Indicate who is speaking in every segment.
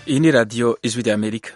Speaker 1: iyi ni radiyo ijwi rya amerika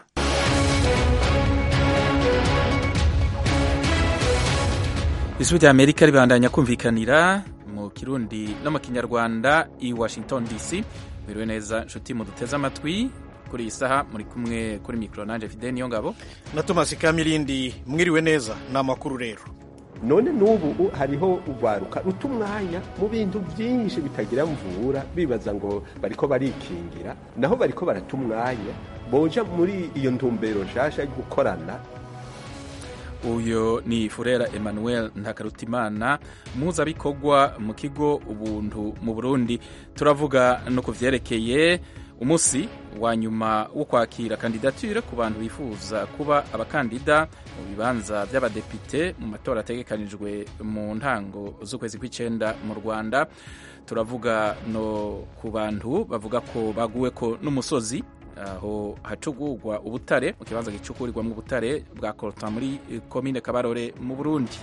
Speaker 1: ijwi rya amerika ribandanya kumvikanira mu kirundi no mu kinyarwanda i washington dc biriwe neza nshuti muduteze amatwi kuri iyi saha muri kumwe kuri mikoro nanje fide niyo ngabo
Speaker 2: na tomasi kamirindi mwiriwe neza ni amakuru rero
Speaker 3: none n'ubu hariho urwaruka ruta umwanya mu bintu byinshi bitagira mvura bibaza ngo bariko barikingira naho bariko barata umwanya boja muri iyo ntumbero nshasha yo gukorana
Speaker 1: uyu ni furera emmanuel ntakarutimana muhuzabikorwa mu kigo ubuntu mu burundi turavuga no ku vyerekeye umunsi wa nyuma wo kwakira kandidatire ku bantu bifuza kuba abakandida mu bibanza by'abadepite mu matora ategekanijwe mu ntango z'ukwezi kw'icenda mu rwanda turavuga no ku bantu bavuga ko baguwe ko n'umusozi aho hacugurwa ubutare mu kibanza gicukurirwamo ubutare bwa korota muri komine kabarore mu burundi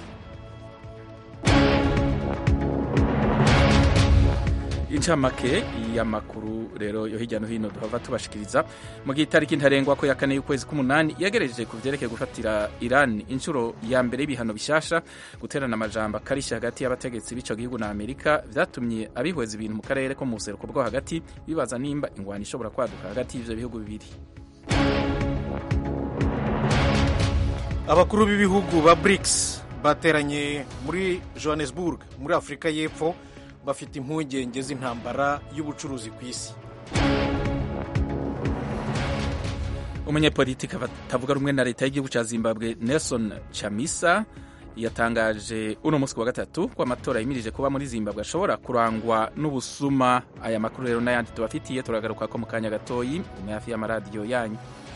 Speaker 1: incamake y'amakuru rero yo hirya no hino duhava tubashikiriza mu gihe itariki ntarengwa ko ya kane y'ukwezi k'umunani yagereje ku vyerekeye gufatira Iran inshuro ya mbere y'ibihano bishasha guterana amajambo akarishya hagati y'abategetsi b'ico gihugu na Amerika vyatumye abihweza ibintu mu karere ko mu buseruko bwo hagati bibaza nimba ingwani ishobora kwaduka hagati y'ivyo bihugu bibiri
Speaker 2: abakuru b'ibihugu ba BRICS bateranye muri Johannesburg muri Afurika y'Epfo bafite impungenge z'intambara y'ubucuruzi ku isi
Speaker 1: umunyepolitiki batavuga rumwe na leta y'igihugu cya zimbabwe nelson chamisa yatangaje uno munsi wa gatatu ko amatora yimirije kuba muri zimbabwe ashobora kurangwa n'ubusuma aya makuru rero n'ayandi tubafitiye turagaruka ko mu kanya gatoyi ni hafi y'amaradiyo yanyu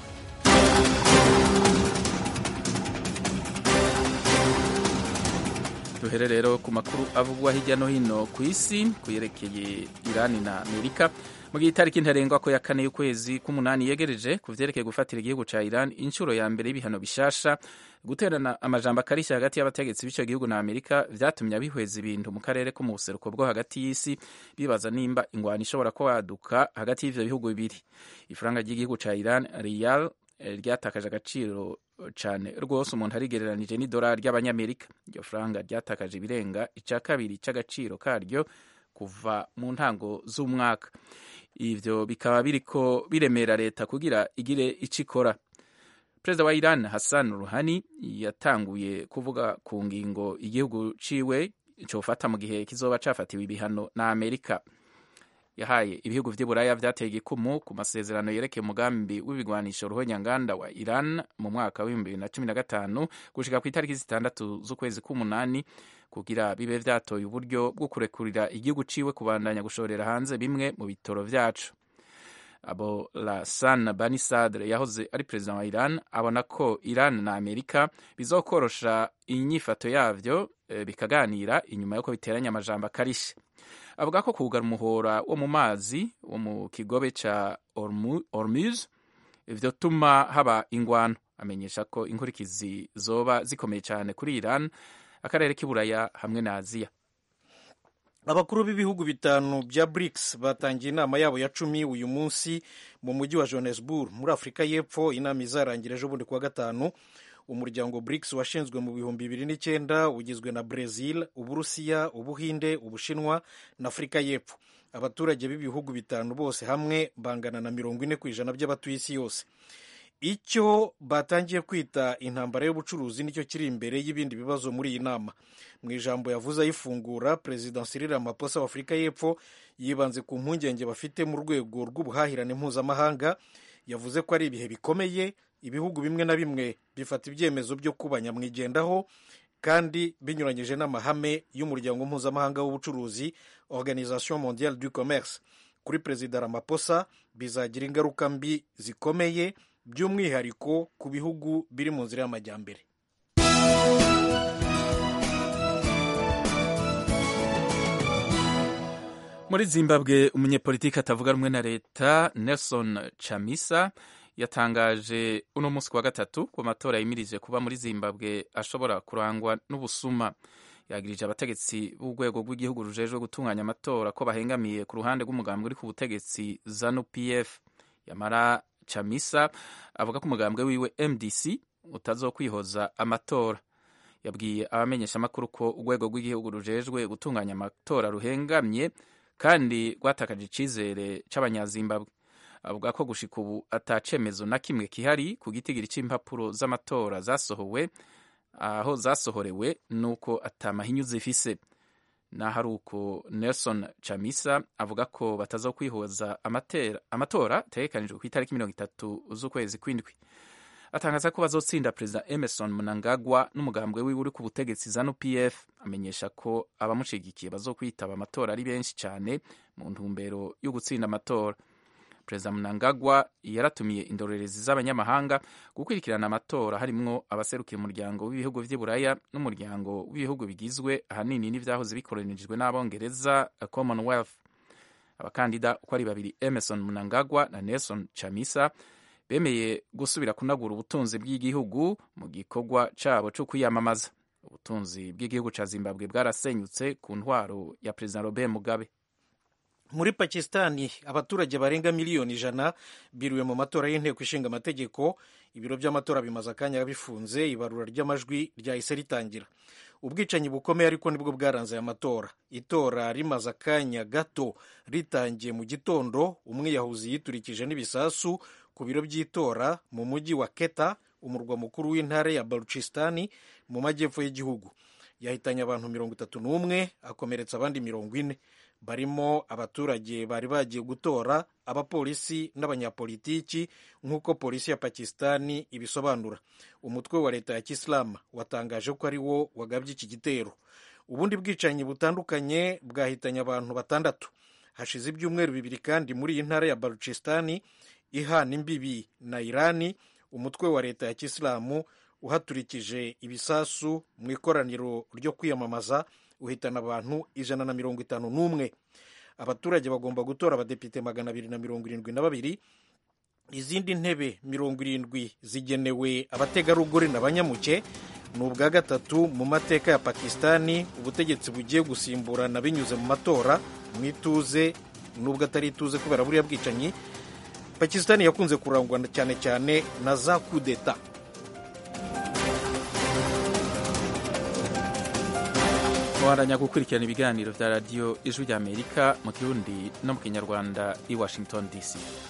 Speaker 1: duhere rero ku makuru avugwa hirya no hino ku isi kuyerekeye irani na amerika mu gihe itariki ntarengwa ko ya kane y'ukwezi k'umunani yegereje ku vyerekeye gufatira igihugu ca iran inshuro ya mbere y'ibihano bishasha guterana amajambo akarishya hagati y'abategetsi b'ico gihugu na amerika vyatumye abihweza ibintu mu karere ko mu buseruko bwo hagati y'isi bibaza nimba ingwani ishobora kwaduka hagati y'ivyo bihugu bibiri ifaranga ry'igihugu ca iran riyal ryatakaje agaciro cyane rwose umuntu arigereranije n'idolari ry'abanyamerika iryo faranga ryatakaje ibirenga icya kabiri cy'agaciro karyo kuva mu ntango z'umwaka ivyo bikaba biriko biremera leta kugira igire ico ikora perezida wa iran hassan ruhani yatanguye kuvuga ku ngingo igihugu ciwe cofata mu gihe kizoba cafatiwe ibihano na amerika yahaye ibihugu vy'iburaya vyateye igikumu ku masezerano yerekeye umugambi w'ibigwanisho ruhonyanganda wa iran mu mwaka w'ibihumbi bibiri na cumi na gatanu gushika ku itariki zitandatu z'ukwezi k'umunani kugira bibe vyatoye uburyo bwo kurekurira igihugu ciwe kubandanya gushorera hanze bimwe mu bitoro vyacu abo lasan bani sadre yahoze ari perezida wa iran abona ko iran na amerika bizokorosha inyifato yavyo e, bikaganira inyuma yuko biteranya amajambo akarishe avuga ko kugara umuhora wo mu mazi wo mu kigobe ca Hormuz vyotuma haba ingwano amenyesha ko inkurikizi zoba zikomeye cyane kuri Iran akarere k'iburaya hamwe na Aziya
Speaker 2: abakuru b'ibihugu bitanu bya BRICS batangiye inama yabo ya cumi uyu munsi mu mujyi wa Johannesburg muri Afurika y'Epfo inama izarangira ejo bundi kuwa gatanu umuryango BRICS washinzwe mu bihumbi bibiri n'icyenda ugizwe na Brazil, Uburusiya, Ubuhinde, Ubushinwa na Afurika y'Epfo. Abaturage b'ibihugu bitanu bose hamwe bangana na mirongo ine ku ijana by'abatuye isi yose. Icyo batangiye kwita intambara y'ubucuruzi nicyo kiri imbere y'ibindi bibazo muri iyi nama. Mu ijambo yavuze ayifungura, Perezida Cyril Ramaphosa wa Afurika y'Epfo yibanze ku mpungenge bafite mu rwego rw'ubuhahirane mpuzamahanga. Yavuze ko ari ibihe bikomeye ibihugu bimwe na bimwe bifata ibyemezo byo kuba nyamwigendaho kandi binyuranyije n'amahame y'umuryango mpuzamahanga w'ubucuruzi organisation mondiale du commerce kuri perezida ramaphosa bizagira ingaruka mbi zikomeye by'umwihariko ku bihugu biri mu nzira y'amajyambere
Speaker 1: muri zimbabwe umunyepolitiki atavuga rumwe na leta nelson chamisa yatangaje uno munsi wa gatatu ku matora yimirije kuba muri zimbabwe ashobora kurangwa n'ubusuma yagirije abategetsi b'urwego rw'igihugu rujejwe gutunganya amatora ko bahengamiye ku ruhande rw'umugambi uri ku butegetsi zanu pf yamara chamisa avuga ko umugambwe wiwe mdc utazokwihoza amatora yabwiye abamenyeshamakuru ko urwego rw'igihugu rujejwe gutunganya amatora ruhengamye kandi rwatakaje icizere c'abanyazimbabwe avuga ko gushika ubu atacemezo na kimwe kihari ku gitigiri c'impapuro z'amatora zasohowe aho zasohorewe nuko atamahinyu zifise naho ari uko nelson chamisa avuga ko batazokwihoza amatora ategekanijwe ku itariki mirongo itatu z'ukwezi kw'indwi atangaza ko bazotsinda perezida emerson mnangagwa n'umugambwe wiwe uri ku butegetsi zanu pf amenyesha ko abamushigikiye bazokwitaba amatora ari benshi cyane mu ntumbero yo gutsinda amatora perezida mnangagwa yaratumiye indorerezi z'abanyamahanga gukurikirana amatora harimwo abaserukira umuryango w'ibihugu vy'iburaya n'umuryango w'ibihugu bigizwe ahanini n'ivyahoze bikoronijwe n'abongereza commonwealth abakandida uko ari babiri emerson mnangagwa na nelson chamisa bemeye gusubira kunagura ubutunzi bw'igihugu mu gikorwa cabo co kwiyamamaza ubutunzi bw'igihugu ca zimbabwe bwarasenyutse ku ntwaro ya perezida robert mugabe
Speaker 2: muri pakistani abaturage barenga miliyoni ijana biriwe mu matora y'inteko ishinga amategeko ibiro by'amatora bimaze akanya bifunze ibarura ry'amajwi ryahise ritangira ubwicanyi bukomeye ariko nibwo bwaranze aya matora itora rimaze akanya gato ritangiye mu gitondo umwiyahuzi yiturikije n'ibisasu ku biro by'itora mu mujyi wa keta umurwa mukuru w'intara ya baluchistani mu majyepfo y'igihugu yahitanye abantu mirongo itatu n'umwe akomeretsa abandi mirongo ine barimo abaturage bari bagiye gutora abapolisi n'abanyapolitiki nk'uko polisi ya pakistani ibisobanura umutwe wa leta ya kisilamu watangaje ko ari wo wagabye iki gitero ubundi bwicanyi butandukanye bwahitanye abantu batandatu hashize ibyumweru bibiri kandi muri iyi ntara ya baluchistani ihana imbibi na irani umutwe wa leta ya kisilamu uhaturikije ibisasu mu ikoraniro ryo kwiyamamaza uhitana abantu ijana na mirongo itanu n'umwe abaturage bagomba gutora abadepite magana abiri na mirongo irindwi na babiri izindi ntebe mirongo irindwi zigenewe abategarugori n'abanyamuke ni ubwa gatatu mu mateka ya pakistani ubutegetsi bugiye gusimburana binyuze mu matora mu ituze nubwo atari ituze kubera buriya bwicanyi pakistani yakunze kurangwa cyane cyane na za kudeta
Speaker 1: muharanya gukurikirana ibiganiro bya radiyo ijwi ry'amerika mu kirundi no mu kinyarwanda i washington dc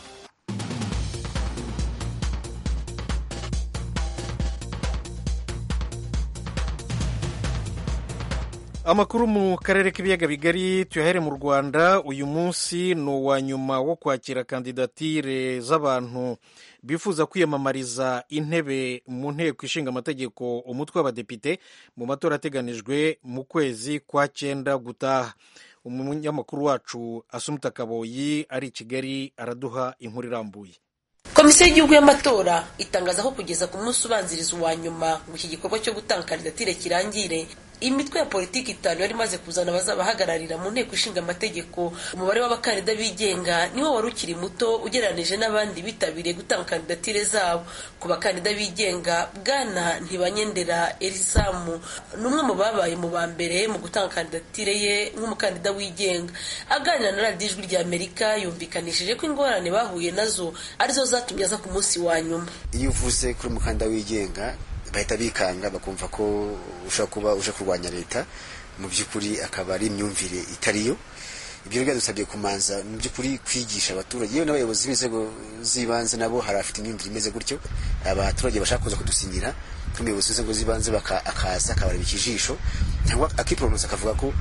Speaker 2: amakuru mu karere k'ibiyaga bigari tuyahere mu rwanda uyu munsi ni uwa nyuma wo kwakira kandidatire z'abantu bifuza kwiyamamariza intebe mu nteko ishinga amategeko umutwe w'abadepite mu matora ateganijwe mu kwezi kwa cyenda gutaha umunyamakuru wacu asumuta kaboyi ari i kigali araduha inkuru irambuye
Speaker 4: komisiyo y'igihugu y'amatora itangaza ko kugeza ku munsi ubanziriza uwa nyuma ngo iki gikorwa cyo gutanga kandidatire kirangire imitwe ya politiki itanu yari imaze kuzana abazabahagararira mu nteko ishinga amategeko umubare w'abakandida bigenga niwo wari ukiri muto ugereranije n'abandi bitabiriye gutanga kandidatire zabo ku bakandida bigenga bwana ntibanyendera elisamu ni umwe mu babaye mu ba mbere mu gutanga kandidatire ye nk'umukandida wigenga aganira na radiyo ijwi rya amerika yumvikanishije ko ingorane bahuye nazo arizo zatumye aza ku munsi wa nyuma
Speaker 5: iyo uvuze kuri umukandida wigenga bahita bikanga bakumva ko ushobora kuba uje kurwanya leta mu by'ukuri akaba ari imyumvire itariyo ibyo rero byadusabye kumanza mu by'ukuri kwigisha abaturage yewe n'abayobozi b'inzego z'ibanze nabo hari abafite imyumvire imeze gutyo abaturage bashaka kuza kudusinyira nk'umuyobozi w'inzego z'ibanze akaza akabareba ikijisho cyangwa akiporomosa akavuga ko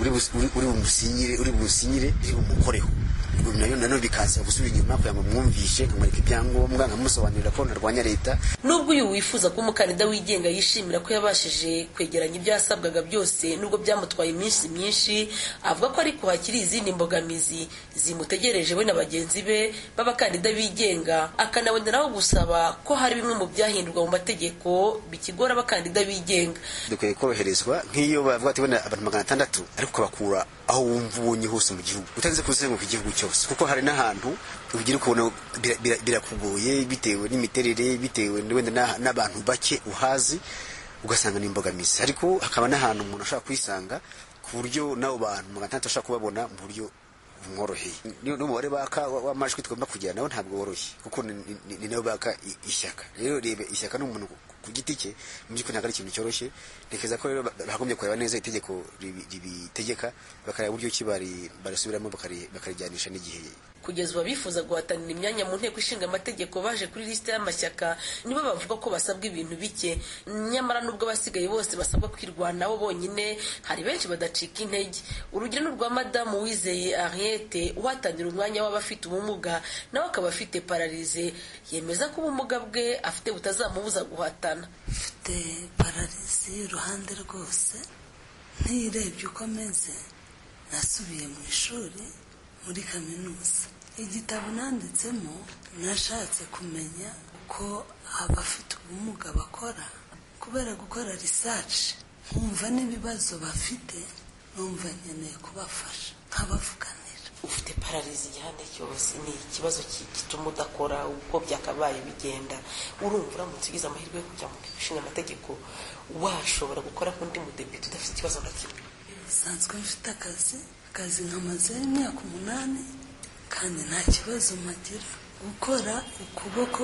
Speaker 5: uri bumusinyire uri bumusinyire uri bumukoreho nayo nanone bikaza gusubira inyuma kugira ngo mwumvishe nkamwereka ibyangombwa nkamusobanurira ko narwanya leta
Speaker 4: nubwo uyu wifuza kuba umukandida wigenga yishimira ko yabashije kwegeranya ibyo yasabwaga byose nubwo byamutwaye iminsi myinshi avuga ko ariko hakiri izindi mbogamizi zimutegereje we na bagenzi be b'abakandida bigenga akanaboneraho gusaba ko hari bimwe mu byahindurwa mu mategeko bikigora abakandida bigenga
Speaker 5: dukwiye koroherezwa nk'iyo bavuga ati wenda abantu magana atandatu ariko ukabakura aho wumva ubonye hose mu gihugu utarinze kuzenguruka igihugu cyose kuko hari n'ahantu ugira ukabona birakugoye bitewe n'imiterere bitewe wenda n'abantu bake uhazi ugasanga ni imbogamizi ariko hakaba n'ahantu umuntu ashobora kwisanga ku buryo n'abo bantu magana atandatu ashobora kubabona mu buryo bumworoheye n'umubare baka w'amajwi tugomba kugira nawe ntabwo woroshye kuko ni nawe baka ishyaka rero reba ishyaka ni umuntu ku giti cye mu by'ukuri ntabwo ari ikintu cyoroshye ntekereza ko rero bagombye kureba neza itegeko ribitegeka bakareba uburyo ki barisubiramo bakarijyanisha n'igihe
Speaker 4: kugeza ubu abifuza guhatanira imyanya mu nteko ishinga amategeko baje kuri lisite y'amashyaka nibo bavuga ko basabwa ibintu bike nyamara n'ubwo abasigaye bose basabwa kwirwanaho bonyine hari benshi badacika intege urugero ni urwa madamu wizeye ariete uhatanira umwanya w'abafite ubumuga nawe akaba afite pararize yemeza ko ubumuga bwe afite butazamubuza guhatana
Speaker 6: mfite pararize y'uruhande rwose ntirebye uko ameze nasubiye mu ishuri muri kaminuza igitabo nanditsemo nashatse kumenya uko abafite ubumuga bakora kubera gukora risaci nkumva n'ibibazo bafite numva nkeneye kubafasha nkabavuganira
Speaker 4: ufite pararizi igihande cyose ni ikibazo gituma udakora uko byakabaye bigenda urumva uramutse ugize amahirwe yo kujya mu ishinga amategeko washobora gukora nk'undi mudepite udafite ikibazo na kimwe
Speaker 6: nsanzwe mfite akazi akazi nkamazeho imyaka umunani kandi nta kibazo mpagira gukora ukuboko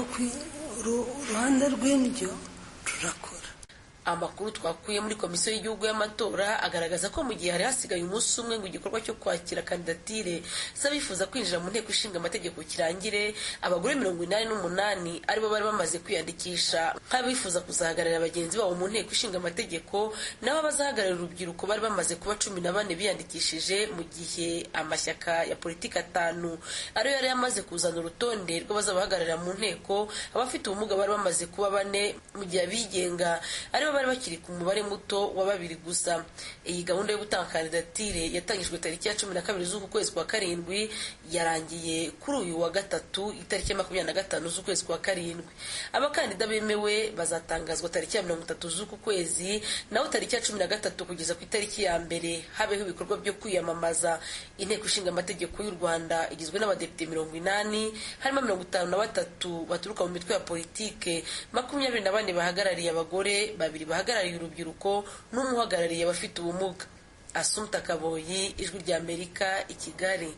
Speaker 6: uruhande rw'indyo rurakora
Speaker 4: amakuru twakuye muri komisiyo y'igihugu y'amatora agaragaza ko mu gihe hari hasigaye umunsi umwe ngo igikorwa cyo kwakira kandidatire z'abifuza kwinjira mu nteko ishinga amategeko kirangire abagore mirongo inani n'umunani aribo bari bamaze kwiyandikisha nk'abifuza kuzahagararira bagenzi babo mu nteko ishinga amategeko nabo abazahagararira urubyiruko bari bamaze kuba cumi na bane biyandikishije mu gihe amashyaka ya politiki atanu ariyo yari yamaze kuzana urutonde rw'abazabahagararira mu nteko abafite ubumuga bari bamaze kuba bane mu gihe abigenga aribo bari bakiri ku mubare muto wa babiri gusa iyi gahunda yo gutanga kandidatire yatangijwe tariki ya cumi na kabiri z'uku kwezi kwa karindwi yarangiye kuri uyu wa gatatu itariki ya makumyabiri na gatanu z'ukwezi kwa karindwi abakandida bemewe bazatangazwa tariki ya mirongo itatu z'uku kwezi naho tariki ya cumi na gatatu kugeza ku itariki ya mbere habeho ibikorwa byo kwiyamamaza inteko ishinga amategeko y'u rwanda igizwe n'abadepite mirongo inani harimo mirongo itanu na batatu baturuka mu mitwe ya politike makumyabiri na bane bahagarariye abagore babiri bahagarariye urubyiruko n'umwe uhagarariye abafite ubumuga asumta kaboyi ijwi ry'amerika i kigali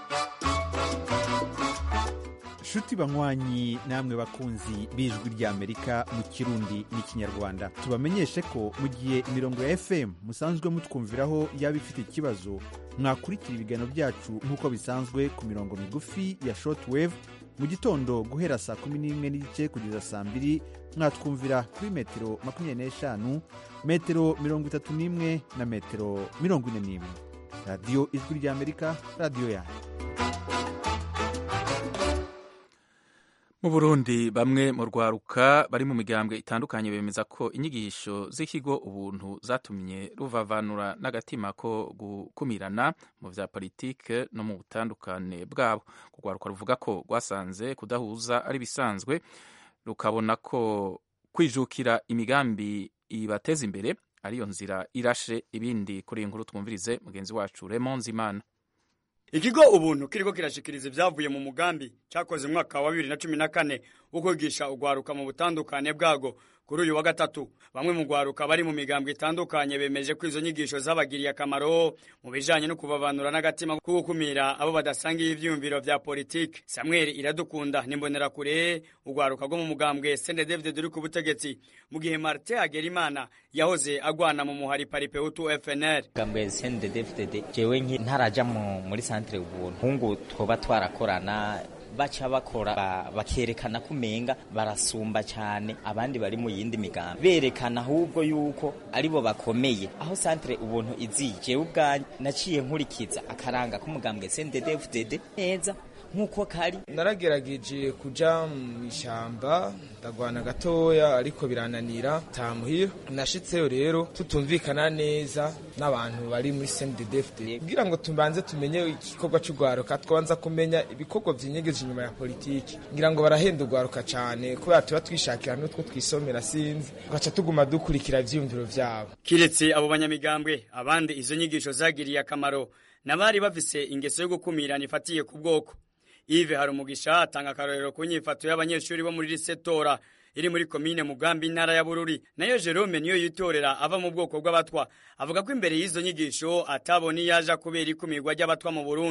Speaker 7: nshuti banywanyi namwe bakunzi b'ijwi ry'amerika mu kirundi n'ikinyarwanda tubamenyeshe ko mu gihe imirongo ya fm musanzwe mutwumviraho yaba ifite ikibazo mwakurikira ibiganiro byacu nk'uko bisanzwe ku mirongo migufi ya shortwave mu gitondo guhera saa kumi n'imwe n'igice kugeza saa mbiri mwatwumvira kuri metero makumyabiri n'eshanu metero mirongo itatu n'imwe na metero mirongo ine n'imwe radiyo ijwi ry'amerika radiyo yanyu
Speaker 1: mu burundi bamwe mu rwaruka bari mu migambwe itandukanye bemeza ko inyigisho z'ikigo ubuntu zatumye ruvavanura n'agatima ko gukumirana mu bya politike no mu butandukane bwabo urwaruka ruvuga ko rwasanze kudahuza ari bisanzwe rukabona ko kwijukira imigambi ibateza imbere ariyo nzira irashe ibindi kuri iyi nkuru twumvirize mugenzi wacu Raymond Imana
Speaker 8: ikigo ubuntu kiriko kirashikiriza ibyavuye mu mugambi cyakoze mu mwaka wa bibiri na cumi na kane wo kwigisha urwaruka mu butandukane bwago kuri uyu wa gatatu bamwe mu rwaruka bari mu migambwe itandukanye bemeje ko izo nyigisho zabagiriye akamaro mu bijanye no kubavanura n'agatima ko gukumira abo badasangiye ivyiyumviro vya politike samuel iradukunda nimbonerakure urwaruka rwo mu mugambwe sende david ruri ku butegetsi mu gihe martin hagerimana yahoze agwana mu muhari paripehutu fnr
Speaker 9: mugambwe sende david jewe ntaraja muri santere ubuntu hungu twoba twarakorana baca bakora bakerekana ko umenga barasumba cyane abandi bari mu yindi migambi berekana ahubwo yuko aribo bakomeye aho santere ubuntu iziye jewe ubwanjye naciye nkurikiza akaranga k'umugambwe CNDD-FDD neza nk'uko kari
Speaker 10: naragerageje kuja mu ishyamba ndagwana gatoya ariko birananira tamuhira nashitseyo rero tutumvikana neza n'abantu bari muri CNDD-FDD kugira ngo tubanze tumenye igikorwa cy'urwaruka twanza kumenya ibikorwa byinyegeje inyuma ya politiki ngira ngo barahenda urwaruka cyane kubera tuba twishakira n'utwo twisomera sinzi tugaca tuguma dukurikira ivyiyumviro vyabo
Speaker 8: kiretse abo banyamigambwe abandi izo nyigisho zagiriye akamaro n'abari bafise ingeso yo gukumirana ifatiye ku bwoko Yves Harumugisha atanga akarorero ku nyifato y'abanyeshuri bo muri Risetora iri muri komine Mugambi intara ya Bururi nayo Jerome niyo yitorera ava mu bwoko bw'abatwa avuga ko imbere y'izo nyigisho atabona yaje kubera ikumirwa ry'abatwa mu Burundi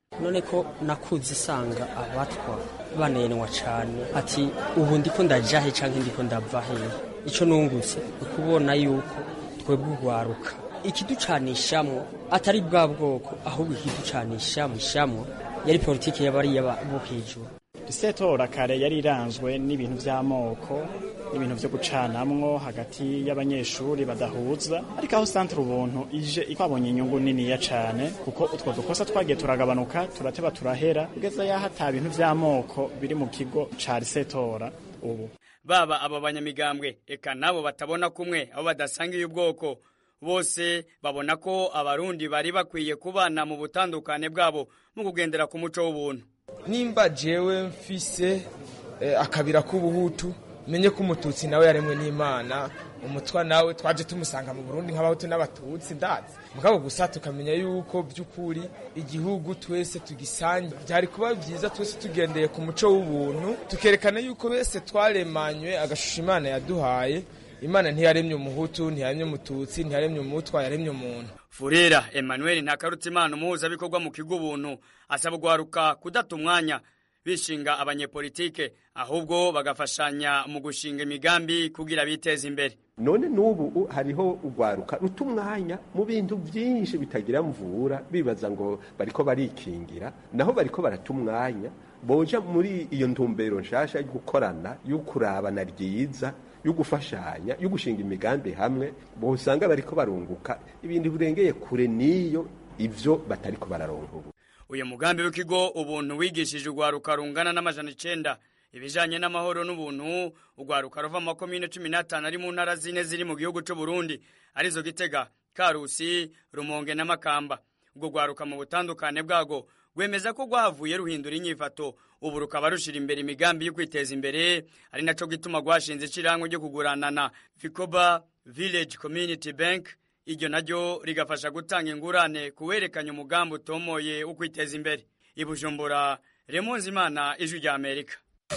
Speaker 11: none ko nakuze isanga abatwa banenwa cyane ati ubu ndiko ndaja he canke ndiko ndava he ico nungutse ukubona yuko twebwe urwaruka ikiducanishamwo atari bwa bwoko ahubwo ikiducanishamwo ishamwo yari politiki y'abariya bo hejuru
Speaker 12: isetora kare yari iranzwe n'ibintu by'amoko n'ibintu byo gucanamwo hagati y'abanyeshuri badahuza ariko aho santere ubuntu ije twabonye inyungu niniya cyane kuko utwo dukosa twagiye turagabanuka turateba turahera kugeza yaho ata bintu by'amoko biri mu kigo ca risetora ubu
Speaker 8: baba aba banyamigambwe eka nabo batabona kumwe aho badasangiye ubwoko bose babona ko abarundi bari bakwiye kubana mu butandukane bwabo mu kugendera ku muco w'ubuntu
Speaker 10: nimba jewe mfise eh, akabira k'ubuhutu menye ko umututsi nawe yaremwe n'imana umutwa nawe twaje tumusanga mu burundi nk'abahutu n'abatutsi ndazi mugabo gusa tukamenya yuko by'ukuri igihugu twese tugisange byari kuba byiza twese tugendeye ku muco w'ubuntu tukerekana yuko bese twaremanywe agashusho imana yaduhaye imana ntiyaremye umuhutu ntiyaremye umututsi ntiyaremye umutwa yaremye umuntu
Speaker 8: furera emmanuel ntakarutimana umuhuzabikorwa mu kigo ubuntu asaba urwaruka kudata umwanya bishinga abanyepolitike ahubwo bagafashanya mu gushinga imigambi kugira biteze imbere
Speaker 3: none n'ubu hariho urwaruka ruta umwanya mu bintu byinshi bitagira mvura bibaza ngo bariko barikingira naho bariko barata umwanya boja muri iyo ntumbero nshasha yo gukorana yo kurabana ryiza yo gufashanya yo gushinga imigambi hamwe bosanga bariko barunguka ibintu birengeye kure n'iyo ivyo batariko bararonka ubu
Speaker 8: uyu mugambi w'ikigo ubuntu wigishije urwaruka rungana n'amajana icenda ibijanye n'amahoro n'ubuntu urwaruka ruva mu makomine cumi n'atanu ari mu ntara zine ziri mu gihugu c'u Burundi arizo Gitega Karusi Rumonge na Makamba ubwo rwaruka mu butandukane bwago rwemeza ko rwahavuye ruhindura inyifato ubu rukaba rushira imbere imigambi yo kwiteza imbere ari naco gituma rwashinze icirango ryo kuguranana Vicoba Village Community Bank iryo naryo rigafasha gutanga ingurane kuwerekanya umugambi utomoye wo kwiteza imbere i Bujumbura Remonzi Imana ijwi rya Amerika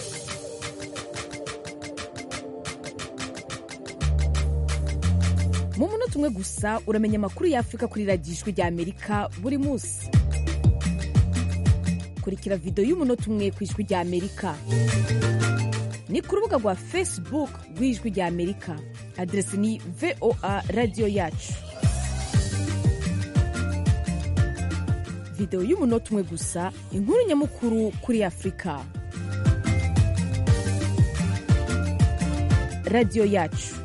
Speaker 13: mu munota umwe gusa uramenya amakuru y'afurika kuri radiyo ijwi rya amerika buri munsi kurikira videwo y'umunota umwe ku ijwi rya amerika ni ku rubuga rwa facebook rw'ijwi rya amerika aderesi ni voa radiyo yacu videwo y'umunota umwe gusa inkuru nyamukuru kuri afurika radiyo yacu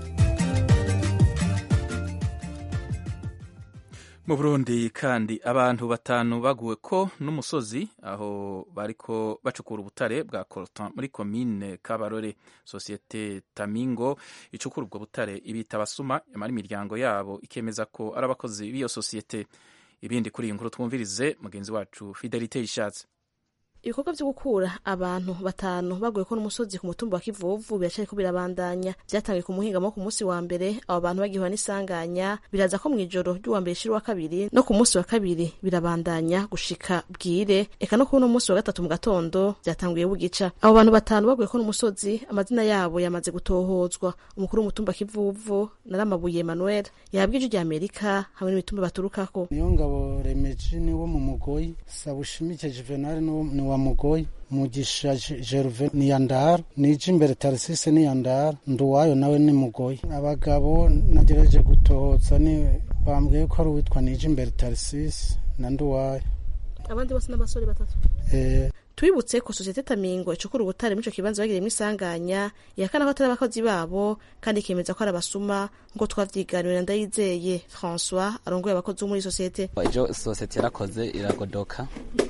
Speaker 1: mu burundi kandi abantu batanu baguwe ko n'umusozi aho bariko bacukura ubutare bwa coltan muri komine kabarore sosiyete tamingo icukura ubwo butare ibita abasuma yamara imiryango yabo ikemeza ko ari abakozi b'iyo sosiyete ibindi kuri iyi nkuru twumvirize mugenzi wacu fidelite yishatse
Speaker 14: ibikorwa byo gukura abantu batanu baguye ko n'umusozi ku mutumba wa kivuvu biracariko birabandanya byatangiye ku muhingamo ku munsi wa mbere abo bantu bagihura n'isanganya biraza ko mu ijoro ry'uwa mbere shira wa kabiri no ku munsi wa kabiri birabandanya gushika bwire eka no kuri uno munsi wa gatatu mu gatondo byatanguye bugica abo bantu batanu baguye ko n'umusozi amazina yabo yamaze gutohozwa umukuru w'umutumba kivuvu naramabuye Emmanuel yabwije rya Amerika hamwe n'imitumba baturukako
Speaker 15: niyo ngabo remeji ni wo mu mugoyi sabushimike juvenal ni wa mugoyi mugisha Gerve ni yandara nije imbere Tarsise ni yandara nduwayo nawe ni mugoyi abagabo nagerageje gutohoza ni bambwiye ko ari uwitwa nije imbere Tarsise na nduwayo
Speaker 14: abandi bose n'abasore batatu
Speaker 15: eh
Speaker 14: twibutse ko sosiyete tamingo icukura ubutare muri ico kibanza bagiriyemo isanganya ihakana ko atari abakozi babo kandi ikemeza ko ari abasuma nk'uko twavyiganiwe na ndayizeye françois arongoye abakozi bo muri sosiyete
Speaker 16: ejo sosiyete yarakoze iragodoka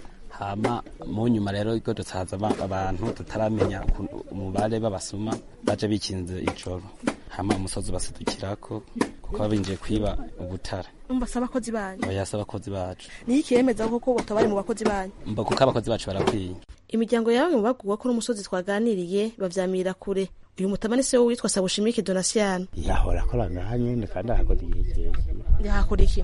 Speaker 16: hama mu nyuma rero igodotse haza abantu tutaramenya umubare b'abasuma baje bikinze ijoro hama umusozi basidukirako kuko babinjiye kwiba ubutare
Speaker 14: mbasa abakozi banyu
Speaker 16: bayasa abakozi bacu
Speaker 14: niyo ikiremeza koko batabari mu bakozi banyu
Speaker 16: mba kuko abakozi bacu barakwiye
Speaker 14: imiryango yawe mu baguwe ko n'umusozi twaganiriye bavyamira kure uyu mutamani se witwa sabushimike donasiano
Speaker 17: yahora akora ngaha nyene kandi ahakoze igihe kirekire
Speaker 14: yahakora iki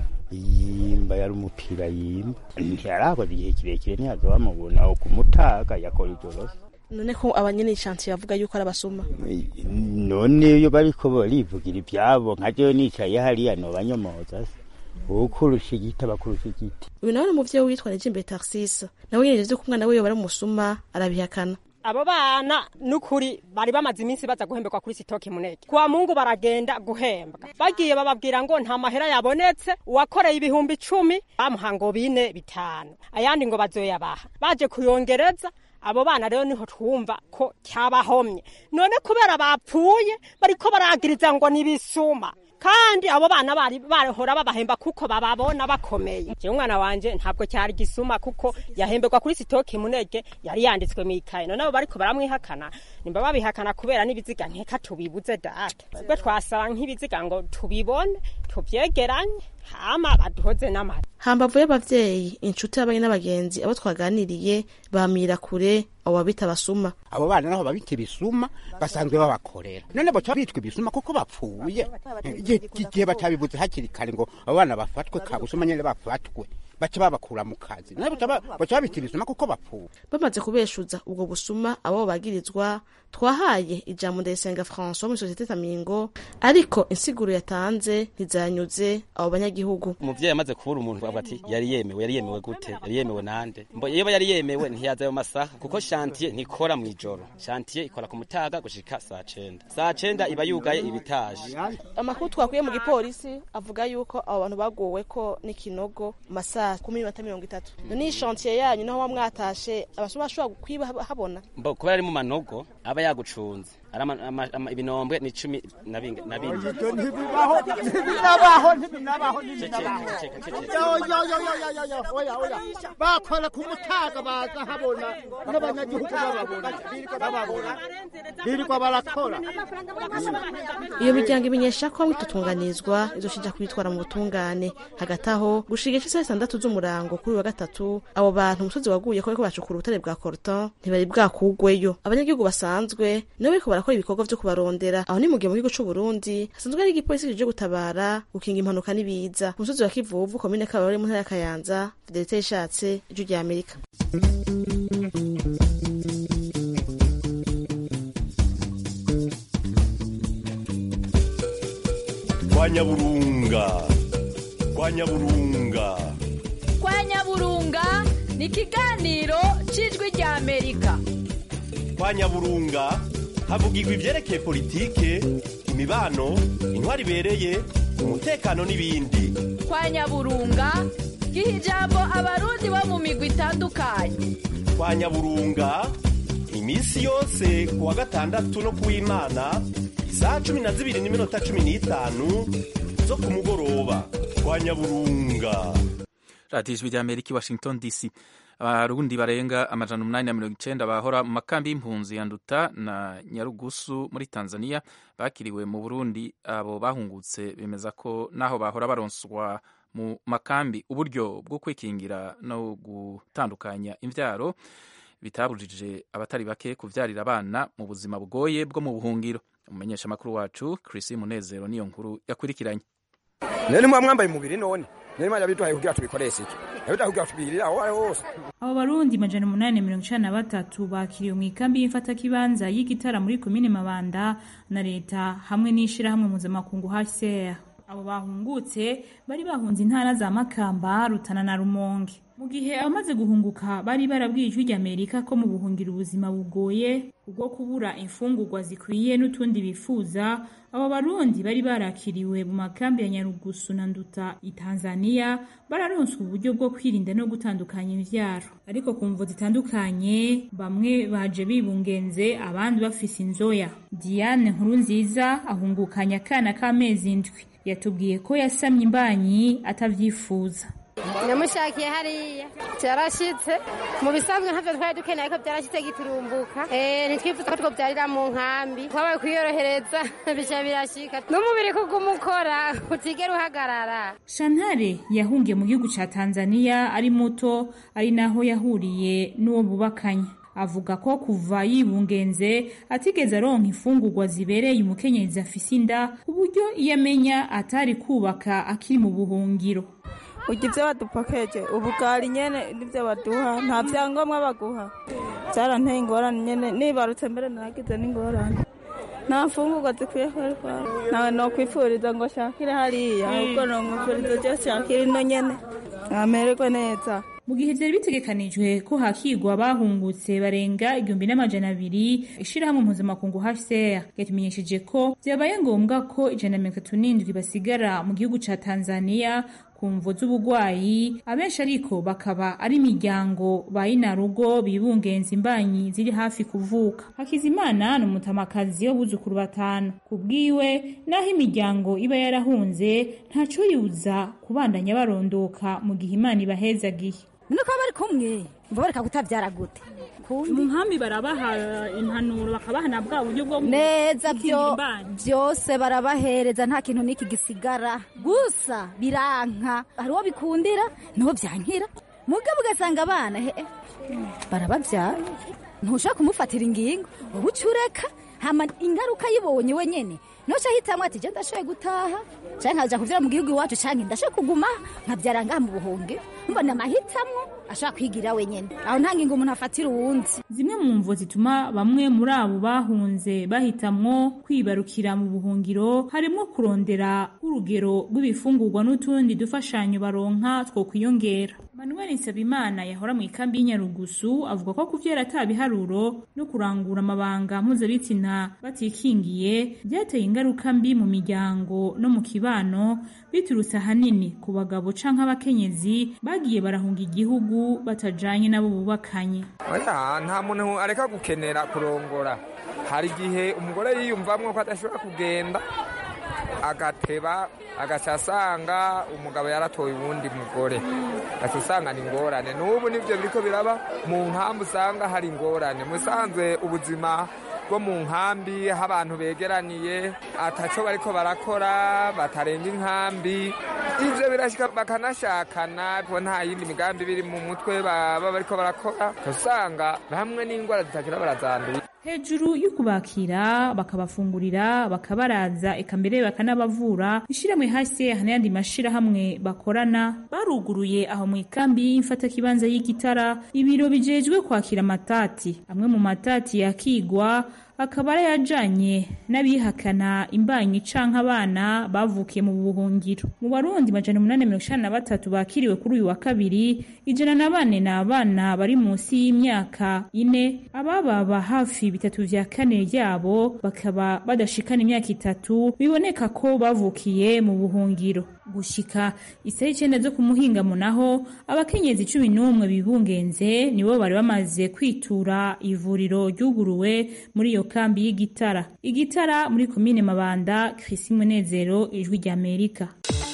Speaker 17: yimba yari umupira yimba ntiyarakoze igihe kirekire ntiyaza bamubona aho kumutaga yakora ijoro
Speaker 14: none ko abanyene ishansi yavuga yuko ari abasuma
Speaker 17: none iyo bariko barivugira ivyabo nka jewe nicaye hariya nobanyomoza se ukurusha igiti abakurusha igiti
Speaker 14: uyu nawe ni umuvyeyi witwa Nijimbere Tarsisa nawe nyene ivyo ko umwana wiwe bari umusuma arabihakana
Speaker 18: abo bana nukuri bari bamaze iminsi baza guhembekwa kuri sitoke muneke kwa mungu baragenda guhembwa bagiye bababwira ngo nta mahera yabonetse uwakoreye ibihumbi icumi bamuha ngo bine bitanu ayandi ngo bazoyabaha baje kuyongereza abo bana rero niho twumva ko cyabahomye none kubera bapfuye bariko baragiriza ngo nibisuma kandi abo bana bari barahora babahemba kuko bababona bakomeye jewe umwana wanje ntabwo cyari gisuma kuko yahemberwa kuri sitoke munege yari yanditswe mu ikaye none abo bariko baramwihakana nimba babihakana kubera n'ibiziga nkeka tubibuze data twebwe twasaba nk'ibiziga ngo tubibone tuvyegeranye hama baduhoze n'amata
Speaker 14: hambavu y'abavyeyi inshuti y'abanye n'abagenzi abo twaganiriye bamira kure abo babita basuma
Speaker 19: abo bana naho babita ibisuma basanzwe babakorera none baca bitwa ibisuma kuko bapfuye igihe batabibuze hakiri kare ngo abo bana bafatwe kabusuma nyene bafatwe baca babakura mu kazi none baca babita ibisuma kuko bapfuye
Speaker 14: bamaze kubeshuza ubwo busuma abo bagirizwa twahaye ijambo ndayisenga françois muri sosiyete tamingo ariko insiguro yatanze ntizanyuze abo banyagihugu
Speaker 16: umuvyeyi amaze kubura umuntu avuga ati yari yemewe yari yemewe gute yari yemewe nande mbo iyo yari yemewe ntiyaza ayo masaha kuko shantiye ntikora mw'ijoro shantiye ikora ku mutaga gushika saa cenda saa cenda iba yugaye ibitaje
Speaker 14: amakuru twakuye mu gipolisi avuga yuko abo bantu bagowe ko n'ikinogo masaha kumi n'iminota mirongo itatu none iyi shantiye yanyu naho muba mwatashe abasuma bashobora kwiba habona
Speaker 16: mbo kuba ari mu manogo aba yagucunze ibinombe ni cumi na bine
Speaker 19: ntibibaho ntibinabaho ntibinabaho bakora ku mutaga baza habona n'abanyagihugu bababona bababona birirwa barakora
Speaker 14: iyo miryango imenyesha ko mwitutunganizwa izoshija kwitwara mu butungane hagati aho gushiga isaha zitandatu z'umurango kuri wa gatatu abo bantu umusozi waguye ko bariko bacukura ubutare bwa korton ntibari bwakugweyo abanyagihugu basanzwe nibo bariko barakora ibikorwa vyo kubarondera aho ni mu gihe mu gihugu c'uburundi hasanzwe hari igipolisi kije gutabara gukinga impanuka n'ibiza ku musozi wa kivuvu komine kabarore mu ntara ya kayanza fidelite yishatse ijwi rya amerika
Speaker 20: kwa nyaburunga kwa nyaburunga
Speaker 21: kwa nyaburunga ni ikiganiro c'ijwi rya amerika
Speaker 20: kwa nyaburunga havugirwa ivyerekeye politike imibano intwari ibereye umutekano n'ibindi
Speaker 21: kwa nyaburunga giha ijambo abarundi bo mu migwi itandukanye
Speaker 20: kwa nyaburunga iminsi yose ku wa gatandatu no kuw'imana isaha cumi na zibiri n'iminota cumi n'itanu zo ku mugoroba kwa nyaburunga
Speaker 1: radiyo ijwi rya amerika i washington dc abarundi barenga amajana umunani na mirongo icenda bahora mu makambi y'impunzi ya nduta na nyarugusu muri tanzania bakiriwe mu burundi abo bahungutse bemeza ko naho bahora baronswa mu makambi uburyo bwo kwikingira no gutandukanya imvyaro bitabujije abatari bake kuvyarira abana mu buzima bugoye bwo mu buhungiro umumenyesha makuru wacu Chris Munezero niyo nkuru yakurikiranye
Speaker 22: none mwa mwambaye umubiri none none mwana biduhaye kugira tubikoreshe iki yabiduhaye kugira tubigirira aho ari hose
Speaker 23: abo barundi majana umunani mirongo icana na batatu bakiriwe mu ikambi y'imfatakibanza y'igitara muri komine mabanda na leta hamwe n'ishirahamwe mpuzamakungu hcr abo bahungutse bari bahunze intara za makamba rutana na rumonge mu gihe abamaze guhunguka bari barabwiye ijwi ry'amerika ko mu buhungira ubuzima bugoye ubwo kubura imfungurwa zikwiye n'utundi bifuza abo barundi bari barakiriwe mu makambi ya nyarugusu na nduta i tanzania bararonswa uburyo bwo kwirinda no gutandukanya imvyaro ariko ku mvo zitandukanye bamwe baje bibungenze abandi bafise inzoya diane nkuru nziza ahungukanya akana k'amezi indwi yatubwiye ko yasamye imbanyi atavyifuza
Speaker 24: namushakiye hariya cyarashitse mu bisanzwe ntavyo twari dukeneye ko byarashitse giturumbuka ntitwifuza ko twobyarira mu nkambi twabaye kwiyorohereza bica birashika n'umubiri kuguma ukora utigera uhagarara
Speaker 23: shantare yahungiye mu gihugu ca tanzania ari muto ari naho yahuriye n'uwo bubakanye avuga ko kuva yibungenze atigeze aronka imfungurwa zibereye umukenyezi afise inda ku buryo iyo amenya atari kubaka akiri mu buhungiro
Speaker 25: urya ibyo badupakeje ubugari nyene nibyo baduha nta vyangombwa baguha byaranteye ingorane nyene nibarutse mbere naragize n'ingorane nta mfungurwa zikwiye kuba nawe nokwifuriza ngo shakire hariya ahubwo nomwifuriza cyo shakire ino nyene amererwe neza
Speaker 23: mu gihe byari bitegekanijwe ko hakigwa abahungutse barenga igihumbi n'amajana abiri ishirahamwe mpuzamakungu hcr yatumenyesheje ko byabaye ngombwa ko ijana na mirongo itatu n'indwi basigara mu gihugu ca tanzania ku mvo z'ubugwayi abenshi ariko bakaba ari imiryango ba inarugo bibungenza imbanyi ziri hafi kuvuka hakizimana ni umutamakazi w'abuzukuru batanu ku bwiwe n'aho imiryango iba yarahunze ntaco yuza kubandanya barondoka mu gihe imana ibahezagiye
Speaker 2: nuko bari kumwe mva bareka kutabyara gute
Speaker 23: mu nkambi barabaha impanuro bakabaha na bwa buryo bwo
Speaker 2: neza byo byose barabahereza nta kintu n'iki gisigara gusa biranka hari uwo bikundira niho byankira mugabo ugasanga abana he barababyara ntushaka kumufatira ingingo wowe uca ureka hama ingaruka yibonye wenyine noca hitamwe ati je ndashoboye gutaha canke nkaja kuvyara mu gihugu iwacu canke ndashoboye kuguma nkavyara ngaha mu buhunge mbona amahitamwo ashobora kwigira wenyene aho nta ngingo umuntu afatira uwundi
Speaker 23: zimwe mu mvo zituma bamwe muri abo bahunze bahitamwo kwibarukira mu buhungiro harimwo kurondera urugero rw'ibifungurwa n'utundi dufashanyo baronka two kwiyongera manuel nsabimana yahora mu ikambi y'inyarugusu avuga ko kuvyara ata biharuro no kurangura amabanga mpuzabitsina batikingiye byateye ingaruka mbi mu miryango no mu kibano biturutse ahanini ku bagabo canke abakenyezi bagiye barahunga igihugu batajanye nabo bubakanye
Speaker 4: oya nta muntu areka gukenera kurongora hari igihe umugore yiyumvamwo ko adashobora kugenda agateba agaca asanga umugabo yaratoye uwundi mugore agaca usanga ni ingorane n'ubu nibyo biriko biraba mu nkambi usanga hari ingorane musanzwe ubuzima bwo mu nkambi aho abantu begeraniye ataco bariko barakora batarenga inkambi ivyo birashika bakanashakana ko nta yindi migambi biri mu mutwe baba bariko barakora usanga hamwe n'ingwara zitakira barazanduye
Speaker 23: hejuru y'ukubakira bakabafungurira bakabaraza eka mbere bakanabavura ishyirahamwe hasi n'ayandi mashyirahamwe bakorana baruguruye aho mu ikambi y'imfatakibanza y'igitara ibiro bijejwe kwakira amatati amwe mu matati yakigwa akaba arayajanye n'abihakana imbanyi canke abana bavukiye mu buhungiro mu barundi majana umunani mirongo icenda na batatu bakiriwe kuri uyu wa kabiri ijana na bane ni abana bari munsi y'imyaka ine abababa hafi bitatu vya kane ryabo bakaba badashikana imyaka itatu biboneka ko bavukiye mu buhungiro gushika isaha icenda zo kumuhingamo naho abakenyezi cumi n'umwe bibungenze nibo bari bamaze kwitura ivuriro ryuguruwe muri iyo kambi y'igitara igitara muri komine mabanda Chris Munezero ijwi rya Amerika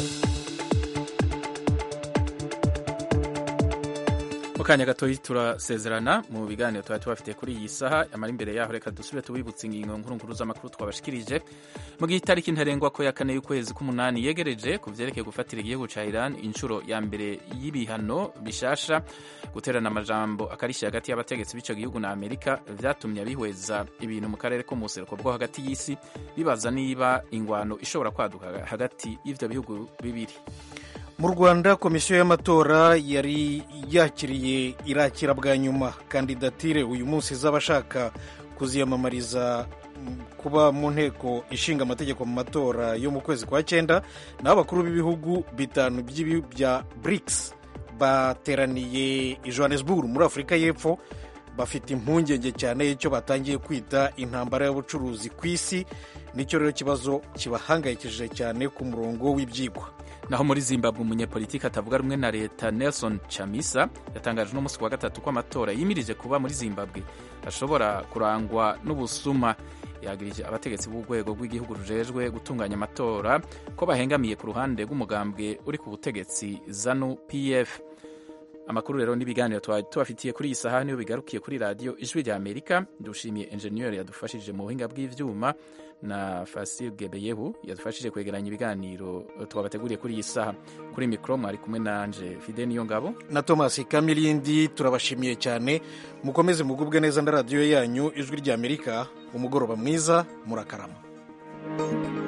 Speaker 1: mu kanya gatoyi turasezerana mu biganiro tuba tubafite kuri iyi saha amara imbere yaho reka dusubire tubibutse ingingo nkuru nkuru z'amakuru twabashikirije mu gihe itariki ntarengwa ko ya kane y'ukwezi k'umunani yegereje ku vyerekeye gufatira igihugu ca Iran inshuro ya mbere y'ibihano bishasha guterana amajambo akarishye hagati y'abategetsi b'ico gihugu na Amerika vyatumye abihweza ibintu mu karere ko mu buseruko bwo hagati y'isi bibaza niba ingwano ishobora kwaduka hagati y'ivyo bihugu bibiri
Speaker 5: mu rwanda komisiyo y'amatora yari yakiriye irakira bwa nyuma kandidatire uyu munsi z'abashaka kuziyamamariza kuba mu nteko ishinga amategeko mu matora yo mu kwezi kwa cyenda naho abakuru b'ibihugu bitanu bya BRICS bateraniye i Johannesburg muri afurika y'epfo bafite impungenge cyane y'icyo batangiye kwita intambara y'ubucuruzi ku isi nicyo rero kibazo kibahangayikishije cyane ku murongo w'ibyigwa
Speaker 1: naho muri zimbabwe umunyepolitiki atavuga rumwe na leta nelson chamisa yatangaje n'umunsi wa gatatu ko amatora yimirije kuba muri zimbabwe ashobora kurangwa n'ubusuma yagirije abategetsi b'urwego rw'igihugu rujejwe gutunganya amatora ko bahengamiye ku ruhande rw'umugambwe uri ku butegetsi zanu pf amakuru rero n'ibiganiro twari tubafitiye kuri iyi saha niyo bigarukiye kuri radiyo ijwi rya amerika dushimiye enjeniyeri yadufashije mu buhinga bw'ivyuma na fasil gebeyehu yadufashije kwegeranya ibiganiro twabateguriye kuri iyi saha kuri mikoro mwari kumwe nanje fide niyo ngabo
Speaker 5: na thomas kamilindi turabashimiye cyane mukomeze mugubwe neza na radiyo yanyu ijwi rya amerika umugoroba mwiza murakarama